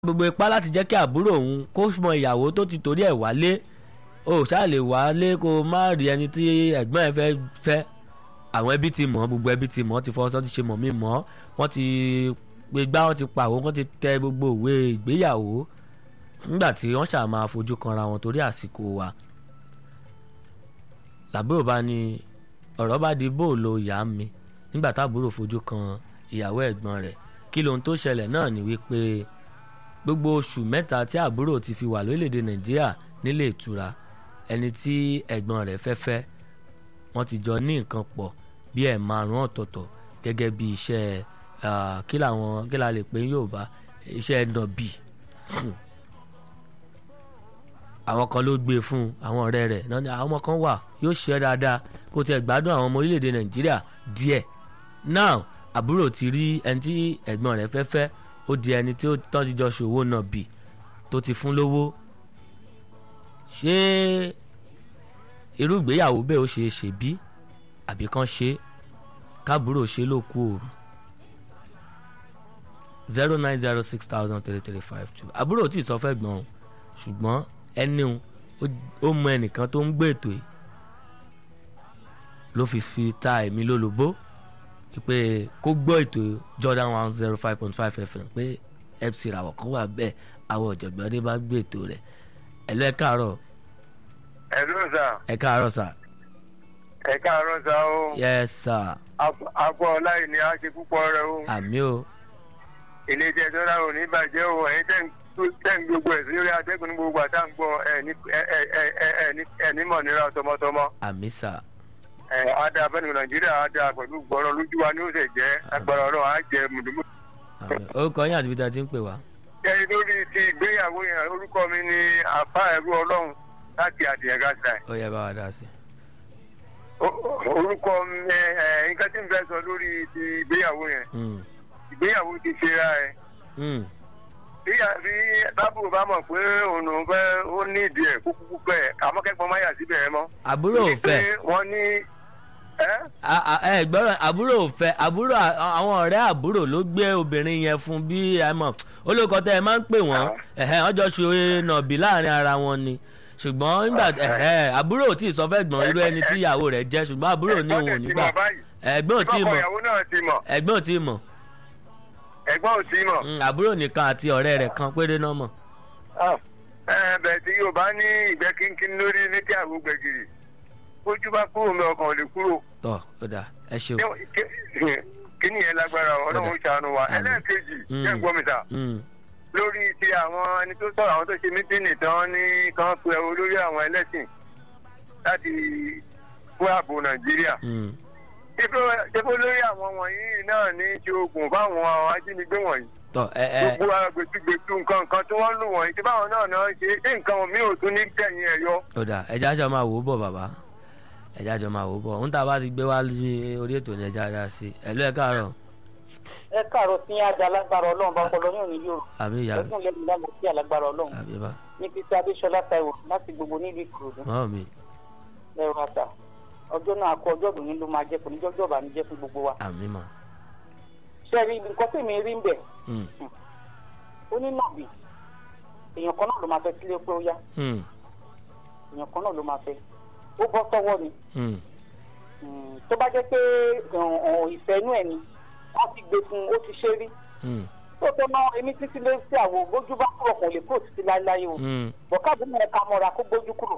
gbogbo ipá láti jẹ́ kí àbúrò òun kó mọ ìyàwó tó ti torí ẹ̀ wálé o ṣáà lè wálé kó o má rí ẹni tí ẹ̀gbọ́n ẹ̀ fẹ́ fẹ́ àwọn ẹbí ti mọ̀ gbogbo ẹbí ti mọ̀ ti fọwọ́sọ́ ti ṣe mọ̀ mí mọ̀ wọ́n ti gbé gbá wọ́n ti pàwọ́ wọ́n ti tẹ gbogbo òwe ìgbéyàwó nígbà tí wọ́n ṣáà máa fojú kanra wọn torí àsìkò wa làbúrò bá ní ọ̀rọ̀ bá di bóòlù ìyá mi nígbà táàbúrò fojú kan ìyàwó ẹ̀gbọ́n rẹ̀ kí lohun tó ṣẹlẹ̀ náà ni wípé gbogbo oṣù mẹ́ta tí àbúrò ti fi wà lórílẹ̀‐èdè nàìjíríà nílé ìtura ẹni tí ẹ̀gbọ́n rẹ̀ fẹ́ fẹ́ wọ́n ti jọ ní nǹkan pọ̀ bí ẹ̀ márùn-ún ọ̀tọ̀ọ̀tọ̀ gẹ́gẹ́ bí iṣẹ́ kí làwọn kí la lè pè ní yorùbá iṣẹ́ nọ̀bì àwọn kan ló gbé fún àwọn ọ̀rẹ́ rẹ̀ náà ni àwọn ọmọ kan wà yóò ṣe é dáadáa kó tiẹ̀ gbádùn àwọn ọmọ orílẹ̀‐èdè nàìjíríà díẹ̀ now àbúrò ti rí ẹni tí ẹ̀gbọ́n rẹ̀ fẹ́ fẹ́ ó di ẹni tí ó tán ti jọ ṣòwò náà bì tó ti fún lówó ṣé irú ìgbéyàwó bẹ́ẹ̀ ó ṣe é ṣe bí àbí kan ṣe kábúrò ṣe ló kú òru zero nine zero six thousand three three five two àbúrò tí ì sọ fẹ́ gbọ́n o ṣùgbọ́n ẹni ó mọ ẹnìkan tó ń gbé ètò yìí ló fi fi ta èmi lólobó pé kó gbọ́ ètò Jordan one zero five point five FM pé FC ràwọ̀ kan wà bẹ́ẹ̀ àwọn ọ̀jọ̀gbọ́n dé bá gbé ètò rẹ̀ ẹ̀lọ́ ẹ̀ káàárọ̀. ẹ̀lú sà. ẹ̀ káàárọ̀ sà. ẹ̀ káàárọ̀ sà o. yes sà. àpò ọláyìí ni a ṣe púpọ̀ rẹ o. àmì o. ilé iṣẹ́ ìjọba ò ní bàjẹ́ o ẹ̀yin tẹ́ ń gbogbo ẹ̀ lórí atẹ́gùn ní gbogbo àtà ń gbọ́ ẹ̀ ní mọ̀ nira tọmọtọmọ. àmì sà ada abẹnugu nàìjíríà ada pẹ̀lú gbọ́rọ̀ lójú wa ní oṣù jẹ́ agbára ọlọ́run á jẹ mùdùmù. orúkọ yín àti ibi tí a ti ń pè wá. kẹ́rin lórí ti ìgbéyàwó yẹn orúkọ mi ni àfa ẹ̀rú ọlọ́run láti àdìyẹ̀gá sáì. ó yẹ bá wa dá sí. orúkọ mi nǹkan tí n fẹ́ sọ lórí ti ìgbéyàwó yẹn ìgbéyàwó ti ṣe ra ẹ. bí tábù bá mọ̀ pé òun ò fẹ́ ó ní ìdí ẹ̀ kó kúkú pẹ́ àmọ́kẹ́gbọ́n má yà síbẹ̀ ẹ mọ́. àbúrò ò fẹ́. wọ́n ní ẹ gbọ́dọ̀ àbúrò ò fẹ́ àbúrò àwọn ọ̀rẹ́ àbúrò ló gbé obìnrin yẹn fún bí ẹ mọ̀ olùkọ́ tẹ ẹ máa ń pè wọ́n wọ́n jọ ṣe nàbì láàrin ara wọn ni ṣùgbọ́n nígbà àbúrò ò tí ì sọ fẹ́ gbọ́n irú ẹni tí ìyàwó rẹ̀ jẹ́ ṣùgbọ́n àbúrò ní òun ò nígbà ẹ̀gbọ́n ò tí ì mọ̀ ẹ̀gbọ́n ò tí ì mọ̀ ẹ̀gbọ́n ò tí ì mọ̀ àbúrò nìkan àti ọ̀rẹ́ rẹ̀ kan péré náà mọ̀. bẹ́ẹ̀ tí yóò bá ní ìgbẹ́ kínkín lórí létí àgbo gbẹ̀gìrì ojú bá kúrò mi ọkàn ò lè kúrò. tọ ó dà ẹ ṣeun. kí ni yẹn lágbára ọlọ́run ṣàánú wa ẹlẹ́ẹ̀kejì jẹ́ gbọ́ mi ta lórí ti àwọn ẹni tó sọ̀rọ̀ àwọn tó ṣe mítínì tán ní kan pe olórí àwọn ẹlẹ́sìn láti fún ààbò nàìjíríà. ṣébó lórí àwọn wọ̀nyí náà ní ṣe oògùn fáwọn ajínigbé wọ̀nyí. tọ ẹ ẹ gbogbo agbètúgbètú nǹkan nǹkan tí wọ́n lù wọ̀nyí tí báwọn náà náà ṣe é nǹkan mi ò tún ní tẹ̀yìn ẹ̀ yọ. ó dà ẹja aṣọ máa wò ó bọ̀ bàbá ẹja jọ máa wò ó bọ̀ ń tà bá ti gbé wá orí ètò ní ẹja dá sí ẹ̀lú ẹ̀ káàárọ̀. ẹ káàárọ̀ sí ajá alágbára ọlọ́run bá pọlọ yóò ní yóò àbí ìyá rẹ̀ ẹkún lẹ́nu lánàá sí alágbára ọlọ́run àbí bá. ní pété adéṣọlá taiwo láti gbogbo nílùú ìkòròdú mọ́ mi lẹ́rọ àtà ọjọ́ náà kọ ọjọ́ ìdùnnú ló máa jẹ́ kò ní jọ́jọ́ ìbànújẹ́ fún gbogbo wa. àmì mà. ṣé rí nǹkan tèmi rí ń bẹ̀ ó ní nàbì èèyàn kan náà ló máa fẹ́ sílé pé ó yá èèyàn kan náà ló máa fẹ́ ó bọ́ sọ́wọ́ ni tó bá jẹ́ pé ìfẹ́ inú ẹ̀ ni wọ́n ti gbé fún ó ti ṣe rí tó tó ná èmi títí lé sí àwọ̀ gbójú bá kúrò kò lè kúrò títí láéláé o bọ̀káàbù náà ká mọ́ra kó gbójú kúrò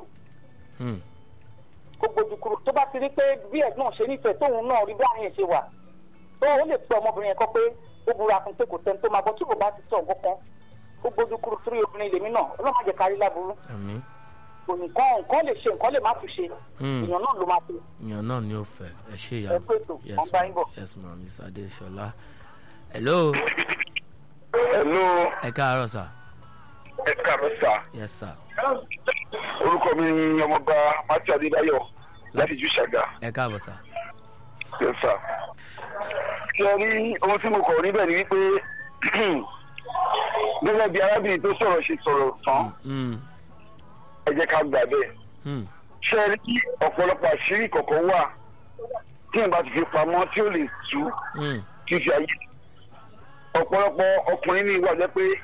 kó gbójú kúrò tó bá ti rí pé bí ẹ̀gbọ́n ṣe nífẹ̀ẹ́ tóun náà rí bí àárín ṣe wà tó ó lè pẹ́ ọmọbìnrin yẹn kọ́ pé ó búra fún pé kò tẹ́ tó máa bọ́ tí kò bá ti sọ nǹkan kan kó gbójú kúrò sórí obìnrin lèmi náà ọlọ́mọ àjẹ kárí láburú nǹkan nǹkan lè ṣe nǹkan lè má fi ṣe èèyàn náà ló máa fi. èèyàn náà ni ó fẹ́ ẹ ṣe ìyá ẹ pé ètò wọn bá yín bọ̀. yes ma miss adesola hello. hello. ẹ káàárọ̀ sà. ẹ káàárọ̀ sà. yes sir. orúkọ mi ni ọmọọba matthew adébáyọ̀ láti jù ṣàgà. ẹ káàbọ̀ sà. yes sir. ṣé ẹ rí ohun tí mo kọ̀ níbẹ̀ ni wípé gẹ́gẹ́ bí arábìnrin tó sọ̀rọ̀ ṣe sọ̀rọ̀ tán ẹ jẹ́ ká gbà bẹ́ẹ̀. ṣé ẹ rí ọ̀pọ̀lọpọ̀ àṣírí kọ̀ọ̀kan wà tí n bá ti fi pamọ́ tí ó lè tú kí fi ayé. ọ̀pọ̀lọpọ̀ ọkùnrin ní ìwà jẹ́ pé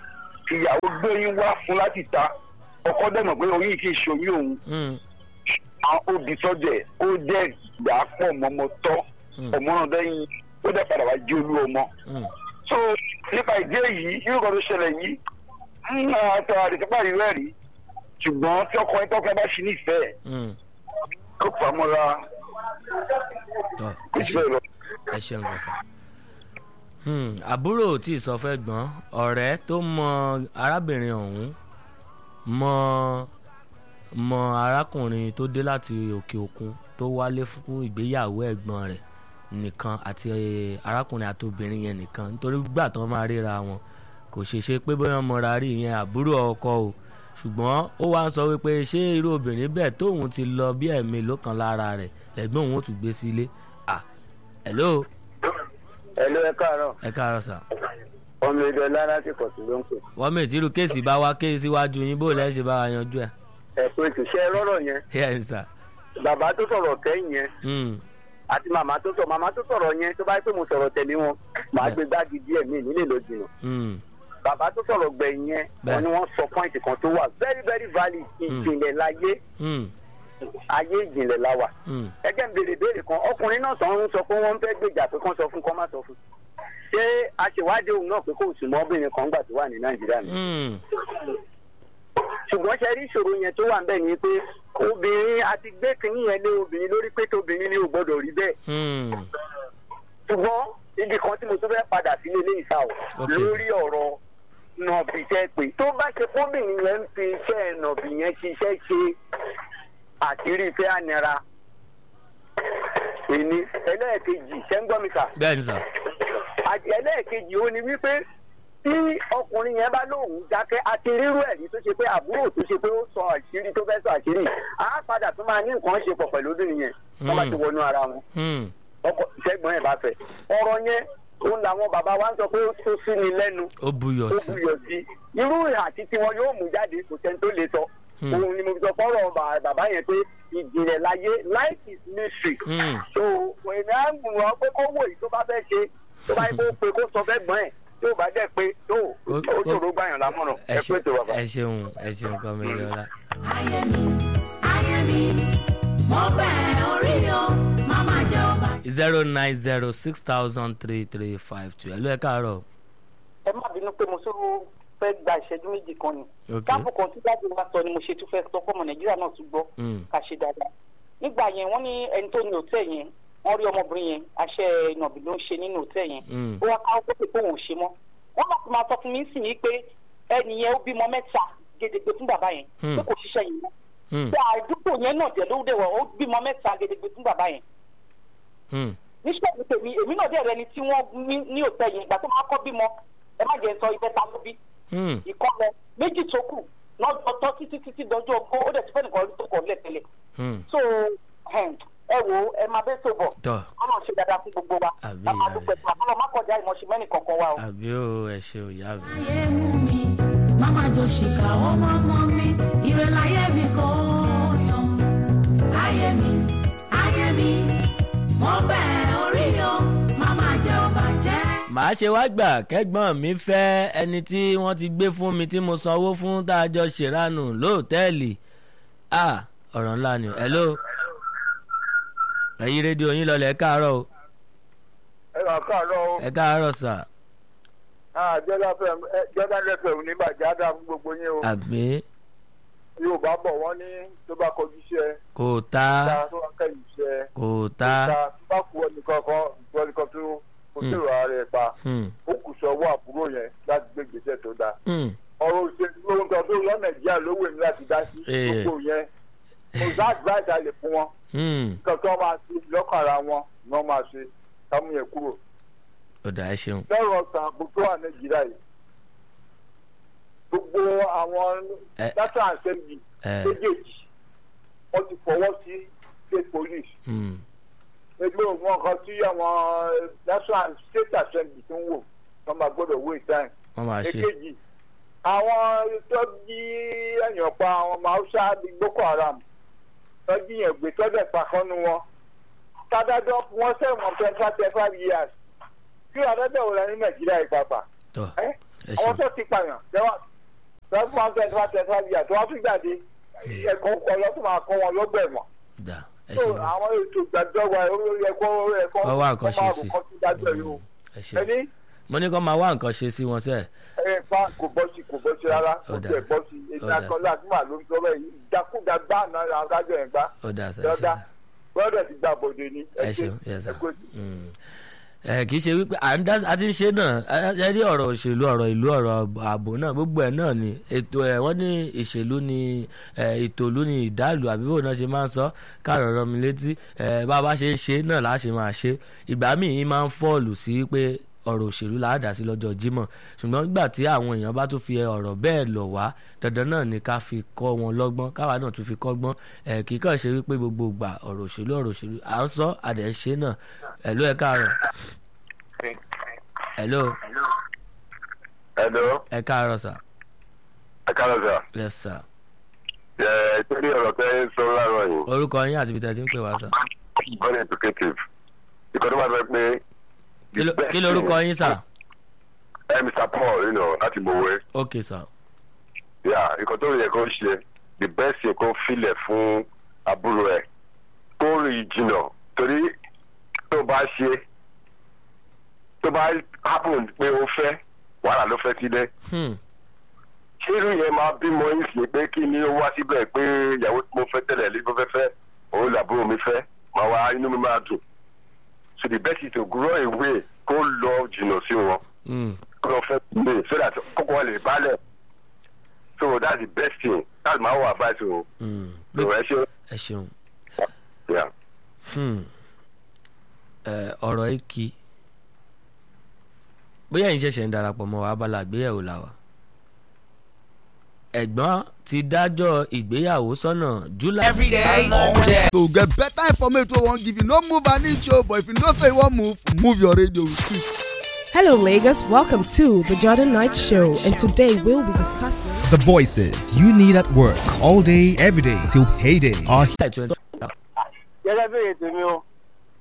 ìyàwó gbóyún wá fún láti ta ọkọ dẹ̀mọ̀ pé oyún kì í ṣoyún òun mm, àwọn òbí sọ́jẹ̀ ó jẹ́ ìgbà pọ̀ mọ́mọ́ tọ́ mm, ọmọ náà dẹ́yìn ó dẹ̀ padà wá jí olú ọmọ. mm. so nípa ìdí èyí irú kan tó ṣẹlẹ̀ yìí ń àtọ àdìsẹ́pà rí rẹ̀ rí ṣùgbọ́n tí ọkùnrin tọ́kẹ́ bá ṣe nífẹ̀ẹ́ mm. kó pamọ́ra tọ́ ẹ ṣe ìfẹ́ lọ. ẹ ṣeun gbọ̀nsẹ̀. àbúrò tí ì sọ fẹ́ gbọ́n ọ̀rẹ́ tó mọ arábìnrin ọ̀hún mọ mọ arákùnrin tó dé láti òkè òkun tó wálé fún ìgbéyàwó ẹ̀gbọ́n rẹ̀ nìkan àti arákùnrin àti obìnrin yẹn nìkan nítorí gbà tán máa ríra wọn kò ṣeé ṣe pé bóyá mọra rí ìyẹn àbúrò ọkọ o ṣùgbọ́n ó wá ń sọ wípé ṣé irú obìnrin bẹ́ẹ̀ tóun ti lọ bí ẹ̀mí ló kan lára rẹ̀ lẹ́gbọ́n òun ó tún gbé sílé ah hello ẹ̀lú ẹ káàárọ̀ ẹ káàárọ̀ sà ọmọ ìjọ lára ti pọ̀ sí ló ń pè. wọ́n mi ìtìrú kéèsì bá wá kéèsì síwájú yín bó lẹ́ ṣe bá wa yanjú ẹ̀ ẹ̀pẹ́ ìṣiṣẹ́ rọ́rọ̀ yẹn yẹn sà bàbá tó sọ̀rọ̀ kẹ́yìn yẹn Mm, àti màmá tó sọ màmá tó sọ̀rọ̀ yẹn tó bá yẹ pé mo sọ̀rọ̀ tẹ̀lé wọn màá Bẹ́ẹ̀. gbé gbági díẹ̀ mí nílé ló jìnnà mm, bàbá tó sọ̀rọ̀ gbẹ̀yìn yẹn Bẹ́ẹ̀. wọn ni wọ́n sọ pọ́ìntì kan tó wà very very valid ìjìnlẹ̀ láyé mm, ayé ìjìnlẹ̀ la wà mm, ẹgẹ́ ń béèrè béèrè kan ọkùnrin náà sọ ń sọ pé wọ́n ń fẹ́ gbèjà pé kán sọ fún kán má sọ fún ṣé aṣèwádìí òun náà pé kò sùn mọ́ obìnrin kan gbà tó wà ní nàìjíríà ni mm, ṣùgbọ́n ṣe rí ìṣòro yẹn tó wà ń bẹ̀ ni pé obìnrin àti gbé kínní yẹn lé obìnrin lórí pé tóbìnrin ni ò gbọ́dọ̀ rí bẹ́ẹ̀ mm. ṣùgbọ́n ibi kan tí mo tún fẹ́ padà sí ilé ìsà o Ok. lórí ọ̀rọ̀ nọ̀bì tẹ́ pé tó bá ṣe fóbìnrin yẹn ń fi iṣẹ́ nọ̀bì yẹn ṣiṣẹ́ ṣe àṣírí ìfẹ́ ànira èmi ẹlẹ́ẹ̀kejì ṣẹ́ ń gbọ́ mi kà bẹ́ẹ̀ ni sà àti ẹlẹ́ẹ̀kejì ó ní wípé tí ọkùnrin yẹn bá lóun dákẹ́ àti rírú ẹ̀rí tó ṣe pé àbúrò tó ṣe pé ó sọ àṣírí tó fẹ́ sọ àṣírí á padà tó máa ní nǹkan ṣe pọ̀ pẹ̀lú obìnrin yẹn wọ́n bá ti wọnú ara wọn Mm, ọkọ ṣẹ́gbọ́n ẹ̀ bá fẹ́ ọ̀rọ̀ yẹn òun làwọn bàbá wa ń sọ pé ó tó sí ni lẹ́nu ó buyọ̀ ó sí buyọ̀ sí irú àti tiwọn yóò mú jáde kò sẹ́ni tó lè sọ Hmm. òun ni mo fi sọ fọ́rọ̀ bà- bàbá yẹn pé ìjìnlẹ̀ láyé life is mystery Mm, so èmi á mú wọn pé kó wò yìí tó bá fẹ́ ṣe tó bá yẹ kó pe kó sọ fẹ́ gbọ́n ẹ̀ tó bá dẹ̀ pé tó Ó- ó ó- ṣòro gbàyàn lámọ̀ràn ẹ ẹ ṣe- pé tó bàbá. ẹ ṣeun ẹ ṣeun kọ́ mi lọ́la. ayé mi ayé mi mo bẹ̀ orí o màmá jẹ́ ọba. zero nine zero six thousand three three five two ẹ ló ẹ káàárọ̀ ẹ má bínú pé mo tún fẹ́ gba ìṣẹ́jú méjì kan ni. ok káàpù kan tí dájú wa sọ ni mo ṣe tún fẹ́ sọ fọ́mọ nàìjíríà náà tún gbọ́ Mm, ká ṣe dáadáa. nígbà yẹn wọ́n ní ẹni tó ní òtẹ́ yẹn wọ́n rí ọmọbìnrin yẹn aṣẹ ìnàbì ló ń ṣe nínú òtẹ́ yẹn. mm, ó wá káwọ́ pé pé òun ò ṣe mọ́. wọ́n bá ti máa sọ fún mi sì ní pé ẹni yẹn ó bímọ mẹ́ta gédégbé fún bàbá yẹn Hmm. pé kò ṣiṣẹ́ yẹn mọ́. mm, pé àdúgbò yẹn náà dẹ̀ ló dẹ̀ wọ̀ ó bímọ mẹ́ta gédégbé fún bàbá yẹn mm, níṣẹ́ ní tèmi èmi náà dẹ̀ rẹ ni tí wọ́n ní ní òtẹ́ yẹn ìgbà tó máa kọ́ bímọ ẹ má jẹ́ sọ ìbẹ́ta ló bí mm. ìkọlẹ méjì tó kù lọ́jọ́ tọ́ títí títí dọjọ́ ọkọ ó dẹ̀ ti fẹ́ nìkan tó kọ̀ lẹ́tẹ̀lẹ̀ mm. so um, ẹ wo ẹ máa bẹ́ tó bọ̀ tọ́ ọmọ ṣe dáadáa fún gbogbo wa Àbí, a máa àbí. dúpẹ́ fún àbúrò má kọjá ìmọ̀ṣẹ́ mẹ́nì kankan wa o. àbí ó ẹ ṣe ò yá mi. ayé mú mi màmá jọ ṣìkà ọmọ ọmọ mi ìrẹ̀láyé mi kò yan. ayé mi ayé mi mo bẹ̀ orí o màmá jẹ́ ọba jẹ́. màá ṣe wá gbà kẹ́gbọ́n mi fẹ́ ẹni tí wọ́n ti gbé fún mi tí mo sanwó fún tá a jọ ṣèrànù lóòtẹ́ẹ̀lì ah ọ̀rọ̀ ńlá ni o hello ẹ̀yin rédíò yín lọlẹ̀ ẹ káàárọ̀ o ẹ kà káàárọ̀ o ẹ káàárọ̀ sà jordan fm ní bàjẹ́ á dáa fún gbogbo yín o àbí yorùbá bọ̀ wọ́n ní tó bá kọjú iṣẹ́ kò tá ta tó wá kẹ́yìn iṣẹ́ kò tá ta tó bá kú ẹnìkan kan ìgbọ́ ẹnìkan tó kò sí ìrora rẹ̀ pa hmm, ó kù sọ ọwọ́ àbúrò yẹn láti gbé ìgbésẹ̀ tó dáa hmm, ọ̀rọ̀ òṣèlú lóhun tó tó lọ nàìjíríà lówó èmi láti dá sí Eh. gbogbo yẹn kò sá advice a lè fún wọn hmm. nǹkan tó máa ṣe lọ́kàn ara wọn ni wọ́n máa ṣe kámú yẹn kúrò ọ̀dà ẹ ṣeun lọ́rọ̀ ọ̀sán àbò tó wà nàìjíríà yìí gbogbo àwọn Eh. national assembly ẹ méjèèjì wọ́n ti fọwọ́ sí state police hmm, ẹgbẹ́ òun kan tí àwọn national state assembly tó ń wò wọ́n máa gbọ́dọ̀ wait time wọ́n máa ṣe èkejì àwọn tó jí ẹ̀yàn pa àwọn ọmọ haúsá bíi boko haram tó jíyàn gbé tọ́jà pàkánnu wọn tádájọ́ wọn sẹ́wọ̀n twenty five five years kí adájọ́ wò lọ ní nàìjíríà ìpapà tọ́ ẹ́ ẹ àwọn ṣeun tó ti pààyàn lẹ́wọ̀n lọ́sùn máa ń tẹ̀ twenty five twenty five years tó wá tún jáde ẹ̀kọ́ kọ́ lọ́sùn máa kọ́ wọn lọ́gbà ẹ̀wọ̀n. dà ẹ so ṣeun àwọn ètò ìgbàjọba olórí ẹ̀kọ́ olórí ẹ̀kọ́ Wọ́n wá nǹkan ṣe sí. kọ́ sí dájú ẹ̀ yóò. ẹ ṣeun ẹni mo ní kó máa wá nǹkan ṣe sí wọn sẹ́ẹ̀. ẹ fa kò bọ́ sí kò bọ́ sí rárá kò Ó dà. tiẹ̀ bọ́ sí ètò Ó dà. akọ́lá àti màá ló ń sọ bẹ́ẹ̀ yìí ìdákúdá gbá náà adájọ́ ẹ̀ gbá ó dà sẹ́ ẹ lọ́dà ṣeun gbọ́dọ̀ ti gbà bòde ni ẹ ṣeun yes sir. ẹ kó Mm. ẹ kì í ṣe wípé à ń dá a ti ń ṣe náà ẹ- ẹ rí ọ̀rọ̀ òṣèlú ọ̀rọ̀ ìlú ọ̀rọ̀ ààbò náà gbogbo ẹ̀ náà ni ètò ẹ̀ wọ́n ní ìṣèlú ni ẹ, ètò ìlú ni ìdálù àbí bò náà ṣe máa ń sọ káàrọ̀ rọ mi létí ẹ, bá a bá ṣe ń ṣe náà láà ṣe máa ṣe ìgbà míì máa ń fọ́ọ̀lù sí pé ọ̀rọ̀ òṣèlú là á dà sí lọ́jọ́ Jímọ̀ ṣùgbọ́n nígbà tí àwọn èèyàn bá tún fi ọ̀rọ̀ bẹ́ẹ̀ lọ̀ wá dandan náà ni ká fi kọ́ wọn lọ́gbọ́n káwa náà tún fi kọ́gbọ́n ẹ̀ kì í kàn ṣe wípé gbogbo ìgbà ọ̀rọ̀ òṣèlú ọ̀rọ̀ òṣèlú à ń sọ àdẹ̀ ń ṣe náà ẹ̀lú ẹ̀ káàárọ̀ ẹ̀lú ẹ̀dọ́ ẹ̀ káàárọ̀ sà ẹ̀kálọ̀ sà yes sà ẹ̀ torí ọ̀rọ̀ tẹ́ sọ láàárọ̀ yìí orúkọ yín àti ibi tẹ́ ti ń pè wá sà very educative ìkọ́ni máa fẹ́ pé Kí ló- kí lorúkọ yín sà ẹ mr paul you know, láti mọ̀wé ok sà yà nǹkan tó yẹ kó ṣe the best yẹ kó filẹ̀ fún àbúrò ẹ̀ kó rìn jìnnà torí tó bá ṣe tó bá happen pé ó fẹ́ wàhálà ló fẹ́ sílẹ̀ Hmm. ṣé irú yẹn máa bímọ yín sí pé kí ni ó wá síbẹ̀ pé ìyàwó tí mo fẹ́ tẹ́lẹ̀ lé mo fẹ́ fẹ́ òun làbúrò mi fẹ́ máa wá inú mi máa dùn so the best is to grow away kó lọ jìnnà sí wọn Hmm. kó lọ fẹ́ lè so that kókó wọn lè balẹ̀ so that's the best thing that's my own advice o Hmm. so ẹ ṣe ẹ ṣeun yeah. Hmm. Ẹ, ọ̀rọ̀ yìí kí bóyá ẹ̀yin ṣẹ̀ṣẹ̀ ń darapọ̀ mọ́ wa abala àgbéyẹ̀wò la wa ẹ̀gbọ́n ti dájọ́ ìgbéyàwó sọ́nà July Every day, all day. to get better information wey wan give you no move an inch o but if you know say you wan move move your radio with it. Hello, Lagos. Welcome to the Jordan Knight Show, and today we'll be discussing. The voices you need at work all day, every day till payday are July twenty gẹ́gẹ́ bí ètò mi o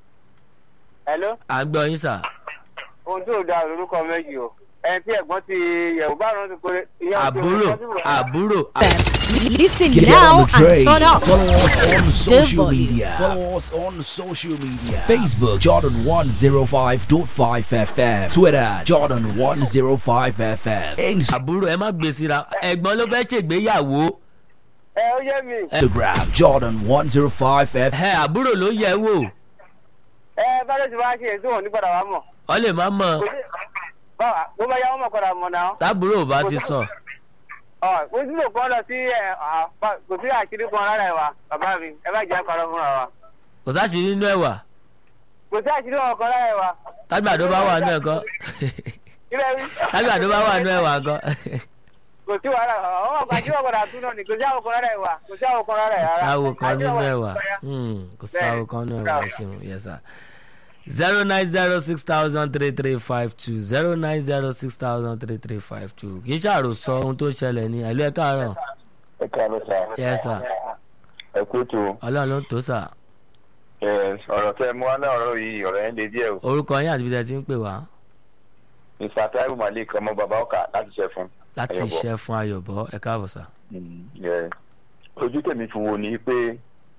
hello àgbọ̀ yín sà ohun tí ò da lórúkọ méjì o ẹni tí ẹ̀gbọ́n ti yẹ̀wò bá rán ti kórè ìyá àbúrò àbúrò Listen Get now on the and train. turn up. Follow us on social volume. media. Follow us on social media. Facebook Jordan 105.5 FM. Twitter Jordan 105 FM. Instagram àbúrò ẹ má gbé síra ẹ̀gbọ́n ló fẹ́ ṣègbéyàwó ẹ ó yé mi Jordan 105 FM. ẹ àbúrò ló yẹ wò ẹ bá ló ti wá ṣe èso wọn ní padà wá mọ̀ ọ lè má mọ̀ kò sí báwa bó bá yá wọn mọ̀ padà mọ̀ náà tábúrò ò bá ti sọ ọ kò sí lòkàn lọ sí ẹ à, bá- kò sí àṣírí kan rárá ẹ wa bàbá mi ẹ bá jẹ́ àpárọ̀ fúnra wa kò sáṣì nínú ẹ̀wà kò sí àṣírí kan kan rárá ẹ wa tágbàdo bá wà nú ẹ̀kọ́ kílẹ̀ wí. tágbàdo bá wà nú ẹ̀wà kan kò sí wàhálà ọmọ kan àṣírí ọkọ̀ dàtú náà ni kò sí àwọn kan rárá ẹ wa kò sí àwọn kan rárá ẹ rárá. sáwo kan Àṣírí nínú ọkọ̀ ẹ̀wà dàtú ya. Hmm, kò sáwo kan nínú ẹ̀wà ẹ ṣeun yes sir zero nine zero six thousand three three five two zero nine zero six thousand three three five two kì í ṣàròsọ ohun tó ṣẹlẹ̀ ní ẹ̀lú ẹ̀ káàárọ̀ ẹ káàárọ̀ sà yes sir ẹ kú tó ọlọ́run ló ń tó sà ọ̀rọ̀ tẹ́ mú wá náà ọ̀rọ̀ yìí ọ̀rọ̀ yẹn lè díẹ̀ o orúkọ yín àti ibi tẹ́ ti ń pè wá mr taiwo malik ọmọ bàbá ọkà láti ṣe fún. láti Ayọ̀bọ̀. iṣẹ́ fún ayọ̀bọ̀ ẹ káàbọ̀ sà. Yeah. ojú tèmi fi wo ni pé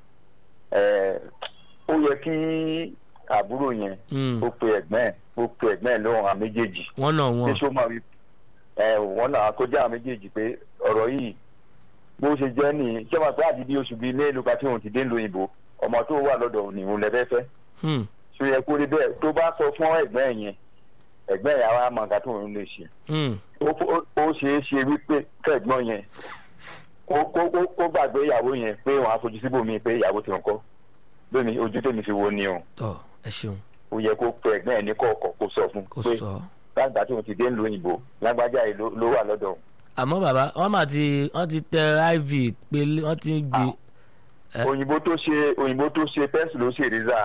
eh, ó yẹ kí àbúrò yẹn Hmm, ó pe ẹ̀gbọ́n ẹ̀ ó pe ẹ̀gbọ́n ẹ̀ lóhùn àwọn méjèèjì wọ́n náà pé wọ́n ṣó máa rí ẹ wọn náà kó jẹ́ àwọn méjèèjì pé ọ̀rọ̀ yìí bó ṣe jẹ́ nìyí ṣé wàá pé àti bí oṣù bíi mélòó kan tí òun ti dé lu òyìnbó ọmọ tó wà lọ́dọ̀ òun ni òun lẹ́fẹ́fẹ́ Hmm, ṣó yẹ kó rí bẹ́ẹ̀ tó bá sọ fún ẹ̀gbọ́n ẹ̀ yẹn ẹ̀gbọ́n ẹ̀ àwa mọ̀ nǹkan tó òun lè ṣe hmm, ó ó- ó ṣeé ṣe wípé kẹ́gbọ́n yẹn kó kó kó kó gbàgbé ìyàwó yẹn pé wọn á fojú síbòmí pé ìyàwó ti ń kọ́ lónìí ojú tèmi fi wo ni o tọ́ ẹ ṣeun ó yẹ kó pe ẹ̀gbọ́n ẹ̀ ní kọ̀ọ̀kọ̀ kó sọ fún kò pé sọ. lágbà tí òun ti dé ń lo òyìnbó lágbájá yìí ló- ló wà lọ́dọ̀ òun. àmọ́ bàbá wọ́n mà ti wọ́n ti tẹ iv pé wọ́n ti ń gbé Ẹ. òyìnbó tó ṣe òyìnbó tó ṣe pẹ́ǹsì ló ṣe ríza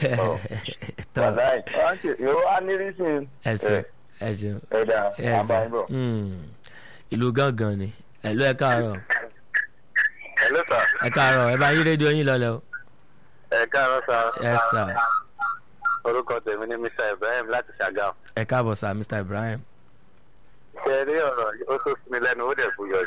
tọ́ wàláì wọ́n ṣe yóò á ní rísìn ẹ ṣeun ẹ ṣeun ẹ̀dá ẹ àbáyébọ̀. ṣeun ìlú gángan ni ẹ̀lú ẹ káàárọ̀ hello sir ẹ káàárọ̀ ẹ bá yí rédíò yín lọlẹ̀ o ẹ káàárọ̀ sir ẹ sà orúkọ tèmi ni mr ibrahim láti ṣàgàm ẹ káàbọ̀ sà mr ibrahim ṣe rí ọ̀rọ̀ ó tó sí mi lẹ́nu ó dẹ̀ buyọ̀